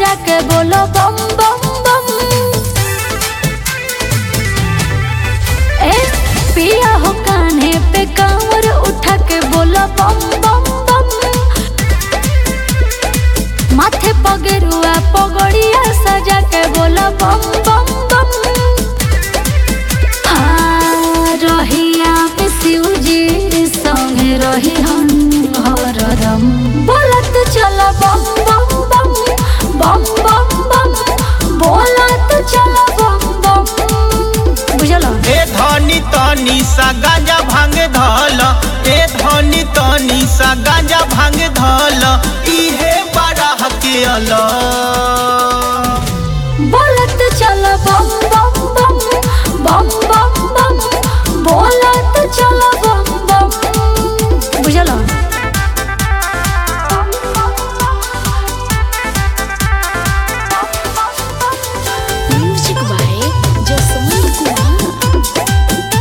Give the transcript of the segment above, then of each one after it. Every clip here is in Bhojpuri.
सजा के बोलो बम बम बम ए पिया हो कान्हे पे कांवर उठा के बोलो बम बम बम माथे पगरुआ पगड़िया सजा के बोलो बम बम बम हाँ, रहिया पे शिवजी संगे रही हम हरदम बोलत चल बम बम बम बम बम बम बोलत चल बम बम बुझल ए धनी तनी सा गांजा भांग धल ए धनी तनी सा गांजा भांग धल इहे बड़ा हकियल बोलत चल बम बम बम बम बम बम बोलत चल बम बम बुझल Music by Jasmine Kumar.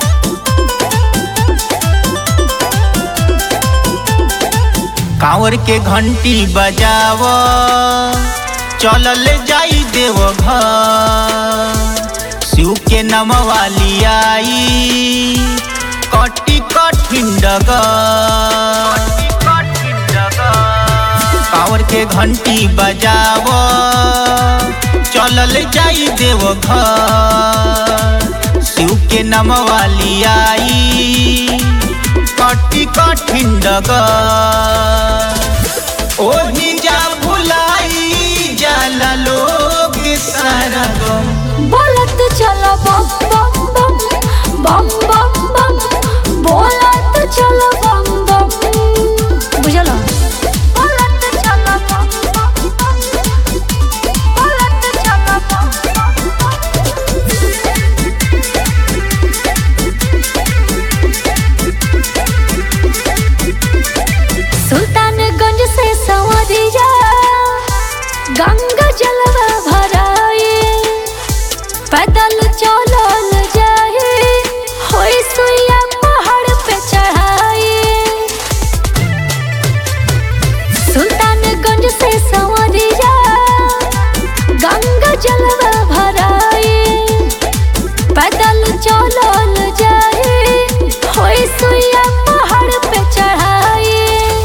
कांवर के घंटी बजाव चलल जाई देव घर शिव के नमवाली आई कटी कठिन डगर कांवर के घंटी बजाव चलल जाई देव घर शिव के नमवाली आई कटी कठिन डगर ओही जा भुलाई जाला लोग सारा गम बोलत चल बम बम बम बम बम बम बोलत चल बम बम बुझल बोलत चल बम बम बम बोलत चल बम सुल्तानगंज से संवरिया गंगा जलवा भराए पैदल चलल जाए होई सुइया पहाड़ पे चढ़ाए सुल्तानगंज से संवरिया गंगा जलवा भराए पैदल चलल जाए होई सुइया पहाड़ पे चढ़ाए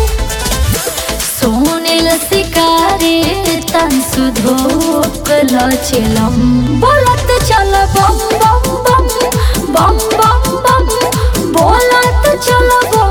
सोनेल शिकारे तन सुधोक लचलम बोलत चल बम बम बम बम बम बम बोलत चल बम